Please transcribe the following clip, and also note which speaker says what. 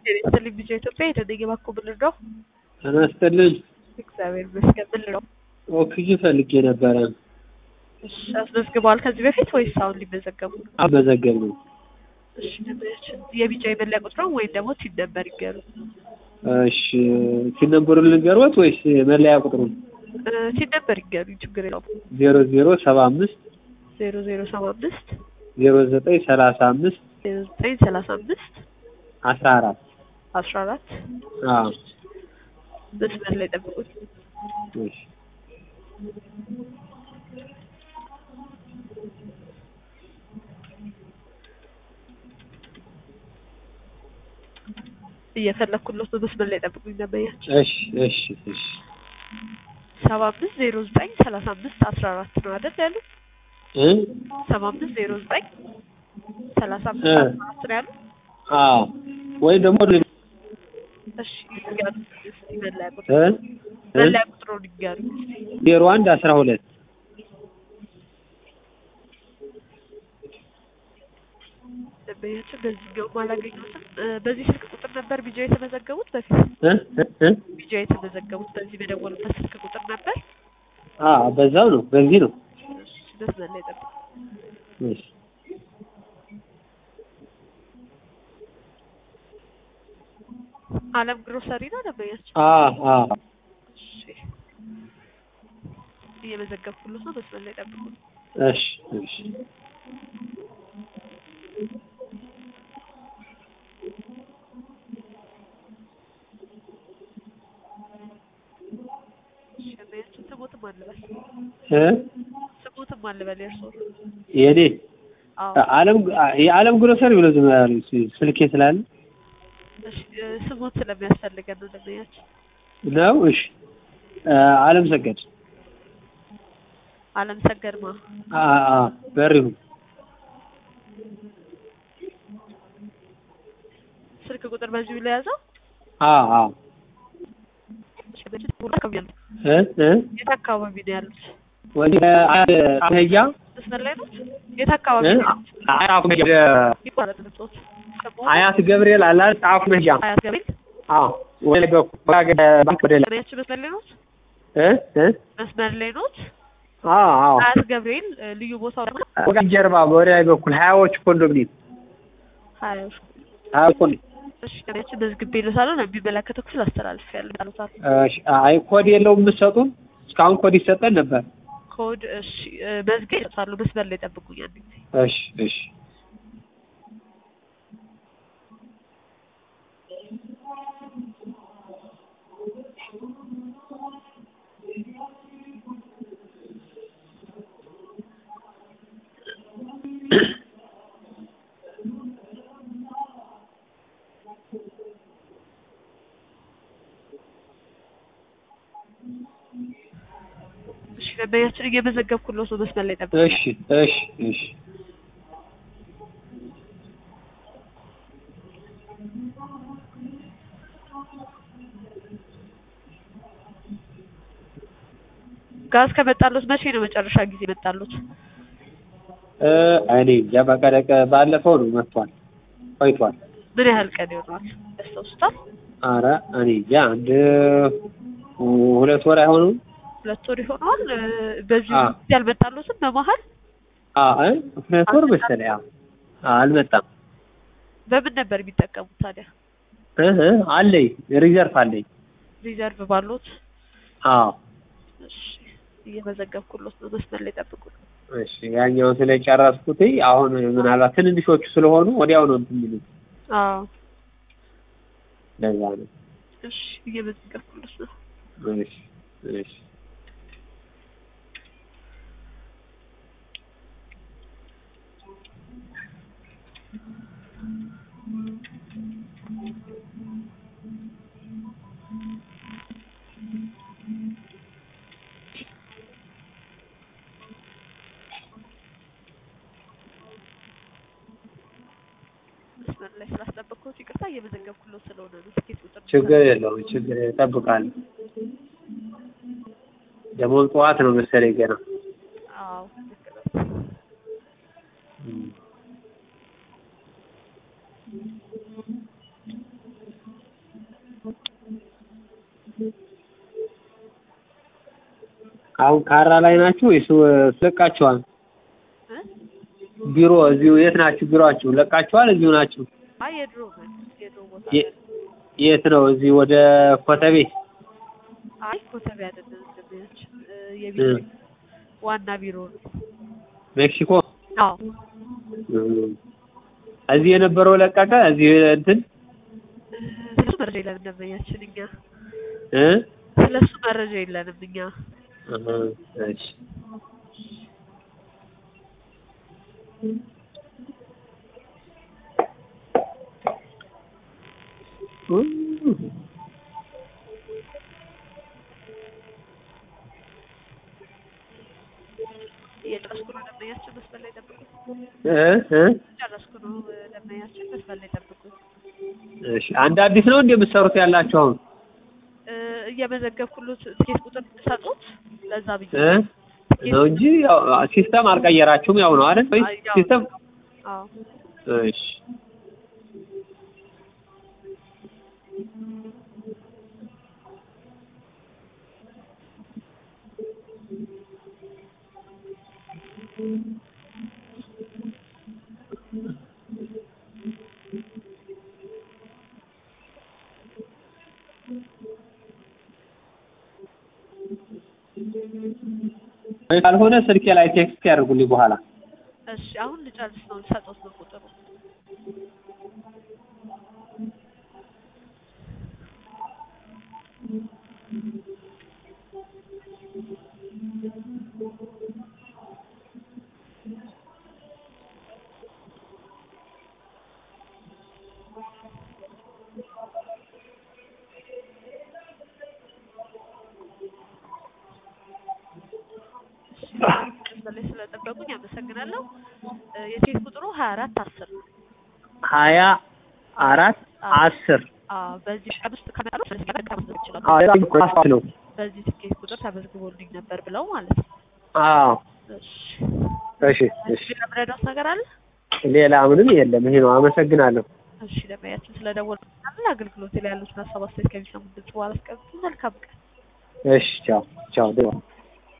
Speaker 1: ጤና ቢጫ ኢትዮጵያ የተደየ ባኮ ብልር ነው።
Speaker 2: ጤና ይስጥልኝ።
Speaker 1: እግዚአብሔር ይመስገን ብልር ነው።
Speaker 2: ኦክሲጅን ፈልጌ ነበረ።
Speaker 1: እሺ አስመዝግበዋል ከዚህ በፊት ወይስ አሁን ሊመዘገቡ ነው?
Speaker 2: አመዘገብ ነው።
Speaker 1: እሺ ነበር የቢጫ የመለያ ቁጥር ወይም ደግሞ ሲን ነበር ይገሩ።
Speaker 2: እሺ ሲነበሩን ልንገርዎት ወይስ መለያ ቁጥሩን?
Speaker 1: ሲን ነበር ይገሩ ችግር የለውም።
Speaker 2: ዜሮ ዜሮ ሰባ አምስት
Speaker 1: ዜሮ ዜሮ ሰባ አምስት
Speaker 2: ዜሮ ዘጠኝ ሰላሳ አምስት
Speaker 1: ዜሮ ዘጠኝ ሰላሳ አምስት
Speaker 2: አስራ አራት
Speaker 1: አስራ አራት
Speaker 2: አዎ
Speaker 1: መስመር ላይ ጠብቁት።
Speaker 2: እሺ
Speaker 1: እየፈለኩለት በመስመር ላይ ጠብቁኝ ነበያቸው
Speaker 2: እሺ እሺ እሺ
Speaker 1: ሰባ አምስት ዜሮ ዘጠኝ ሰላሳ አምስት አስራ አራት ነው አይደል ያሉ
Speaker 2: እ
Speaker 1: ሰባ አምስት ዜሮ ዘጠኝ ሰላሳ አምስት
Speaker 2: እ
Speaker 1: አስራ አራት ነው ያሉ
Speaker 2: አዎ ወይ ደግሞ
Speaker 1: እሺ ይንገሩ እስቲ መለያ
Speaker 2: እ
Speaker 1: ቁጥር
Speaker 2: እ
Speaker 1: መለያ ቁጥሩን ይንገሩ
Speaker 2: ዜሮ አንድ አስራ ሁለት
Speaker 1: ደንበኛችን በዚህኛውም አላገኘሁትም እ በዚህ ስልክ ቁጥር ነበር ቢጃ የተመዘገቡት በፊት
Speaker 2: እ እ እ
Speaker 1: ቢጃ የተመዘገቡት በዚህ በደወሉበት ስልክ ቁጥር ነበር
Speaker 2: አዎ በዛው ነው በዚህ ነው
Speaker 1: እሺ መስመር ላይ ጠብቁ
Speaker 2: እሺ
Speaker 1: አለም ግሮሰሪ ነው ደንበኛችን
Speaker 2: አዎ አዎ
Speaker 1: እሺ እየመዘገብኩለት ነው መስመር ላይ ጠብቁ
Speaker 2: እሺ እሺ
Speaker 1: እሺ ደንበኛችን ስሞትም አልበል
Speaker 2: እ
Speaker 1: ስሞትም አልበል የእርስዎን
Speaker 2: የኔ
Speaker 1: አዎ
Speaker 2: አለም የአለም ግሮሰሪ ብሎ ዝም ያሉ ስልኬ ስላለ
Speaker 1: እሺ እ ስሞት ስለሚያስፈልገን ነው ደንበኛችን
Speaker 2: ነው። እሺ አለም ሰገድ
Speaker 1: አለም ሰገድማ
Speaker 2: አ አ በሪሁ
Speaker 1: ስልክ ቁጥር በዚሁ ለያዘው
Speaker 2: አ አ
Speaker 1: እሺ በዚህ ሁሉ አካባቢ ያሉት
Speaker 2: እ እ
Speaker 1: የት አካባቢ ነው ያሉት
Speaker 2: ወደ አህያ
Speaker 1: መስመር ላይ ነው የት አካባቢ
Speaker 2: እ
Speaker 1: ነው ያሉት
Speaker 2: አያት ወደ
Speaker 1: ይባላል ልጦት
Speaker 2: አያት ገብርኤል አላ ጣፍ መጃ
Speaker 1: አያት ገብርኤል
Speaker 2: አ ወደ በኩል ባንክ ወደ ላይ
Speaker 1: ደንበኛችን መስመር ላይ ኖት
Speaker 2: እ እ
Speaker 1: መስመር ላይ ኖት
Speaker 2: አ አ
Speaker 1: አያት ገብርኤል እ ልዩ ቦታው ደግሞ
Speaker 2: ወደ ጀርባ ወደ ላይ በኩል ሀያዎች ኮንዶሚኒየም
Speaker 1: ሀያ
Speaker 2: ሀያ ኮንዶሚኒየም
Speaker 1: እሺ ደንበኛችን መዝግቤ ይልዎታል ለሚመለከተው ክፍል አስተላልፌያለሁ ያሉታል
Speaker 2: እሺ አይ ኮድ የለውም የምትሰጡን? እስካሁን ኮድ ይሰጠን ነበር።
Speaker 1: ኮድ እሺ እ መዝግቤ ይልዎታል መስመር ላይ ጠብቁኝ አንድ ጊዜ
Speaker 2: እሺ እሺ
Speaker 1: እሺ ደንበኛችን እየመዘገብኩልዎት ነው መስመር ላይ ጠብቁኝ
Speaker 2: እሺ እሺ እሺ
Speaker 1: ጋዝ ከመጣሎት መቼ ነው መጨረሻ ጊዜ መጣሎት?
Speaker 2: እ እኔ እንጃ በቃ ደቀ ባለፈው ነው መጥቷል ቆይቷል።
Speaker 1: ምን ያህል ቀን ይሆናል? ያስታውሱታል?
Speaker 2: አረ እኔ እንጃ አንድ ሁለት ወር አይሆኑም።
Speaker 1: ሁለት ወር ይሆነዋል። እ በዚህ
Speaker 2: አ
Speaker 1: ጊዜ አልመጣሎትም በመሀል
Speaker 2: አ እ ሁለት ወር መሰለኝ። አዎ አልመጣም።
Speaker 1: በምን ነበር የሚጠቀሙት ታዲያ?
Speaker 2: እ እ አለኝ ሪዘርቭ አለኝ።
Speaker 1: ሪዘርቭ ባሎት?
Speaker 2: አዎ
Speaker 1: እሺ እየመዘገብኩሎት ነው መስመር ላይ ጠብቁ።
Speaker 2: እሺ ያኛውን ስለጨረስኩት አሁን ምናልባት ትንንሾቹ ስለሆኑ ወዲያው ነው እንትን የሚሉት
Speaker 1: አዎ
Speaker 2: ለዛ ነው።
Speaker 1: እሺ እየመዘገብኩሎት ነው።
Speaker 2: እሺ እሺ
Speaker 1: መስመር ላይ ስላስጠበቅኩት ይቅርታ እየመዘገብኩሎት ስለሆነ ነው። ትኬት ቁጥር
Speaker 2: ችግር የለውም። ችግር እጠብቃለሁ። ደግሞ ጠዋት ነው መሰለኝ ገና
Speaker 1: አዎ ልክ ነው።
Speaker 2: አሁን ካራ ላይ ናችሁ ወይስ ለቃችኋል?
Speaker 1: እ?
Speaker 2: ቢሮ እዚሁ የት ናችሁ? ቢሮአችሁ ለቃችኋል? እዚሁ ናችሁ?
Speaker 1: አይ የድሮ ነን የድሮ ቦታ
Speaker 2: የ-
Speaker 1: ነን።
Speaker 2: የት ነው? እዚህ ወደ ኮተቤ
Speaker 1: አይ ኮተቤ አይደለም ደንበኛችን እ፣ የቢሮ
Speaker 2: እ።
Speaker 1: ዋና ቢሮ ነው።
Speaker 2: ሜክሲኮ
Speaker 1: አዎ
Speaker 2: እም። እዚህ የነበረው ለቀቀ። እዚህ እንትን
Speaker 1: እ፣ ስለሱ መረጃ የለንም ደንበኛችን እኛ
Speaker 2: እ
Speaker 1: ስለሱ መረጃ የለንም እኛ
Speaker 2: አሃ፣ እሺ
Speaker 1: እየጨረስኩ ነው ደንበኛችን መስመር ላይ ጠብቁት።
Speaker 2: እ እ
Speaker 1: ጨረስኩ ነው እ፣ ደንበኛችን መስመር ላይ ጠብቁት።
Speaker 2: እሺ አንድ አዲስ ነው እንደ የምትሰሩት ያላችሁ አሁን
Speaker 1: እ፣ እየመዘገብኩሎት ትኬት ቁጥር ሰጡት ለዛ ብዬ
Speaker 2: እ ነው እንጂ ያው ሲስተም አልቀየራችሁም። ያው ነው አይደል? ወይ
Speaker 1: አይ፣ ያው
Speaker 2: ሲስተም
Speaker 1: አዎ
Speaker 2: እሺ ወይ ካልሆነ ስልኬ ላይ ቴክስት ያደርጉልኝ በኋላ
Speaker 1: እሺ አሁን ልጨርስ ነው ልሰጦት ነው ቁጥሩ መስመር ላይ ስለጠበቁኝ አመሰግናለሁ። እ፣ የትኬት ቁጥሩ ሀያ አራት አስር ነው።
Speaker 2: ሀያ አራት አስር
Speaker 1: አዎ በዚህ ቀን ውስጥ ከመጣሉ ስለዚህ ቀን መመዝገብ ይችላሉ።
Speaker 2: አዎ ነው።
Speaker 1: በዚህ ትኬት ቁጥር ተመዝግቦልኝ ነበር ብለው ማለት ነው።
Speaker 2: አዎ
Speaker 1: እሺ
Speaker 2: እሺ እሺ
Speaker 1: ሌላ ምረዳት ነገር አለ?
Speaker 2: ሌላ ምንም የለም። ይሄ ነው። አመሰግናለሁ።
Speaker 1: እሺ ለማያችን ስለደወሉ አገልግሎት ላይ ያሉትን ሀሳብ አስተያየት ከሚሰሙ ድምጽ በኋላ አስቀምጡ። መልካም ቀን።
Speaker 2: እሺ ቻው ቻው።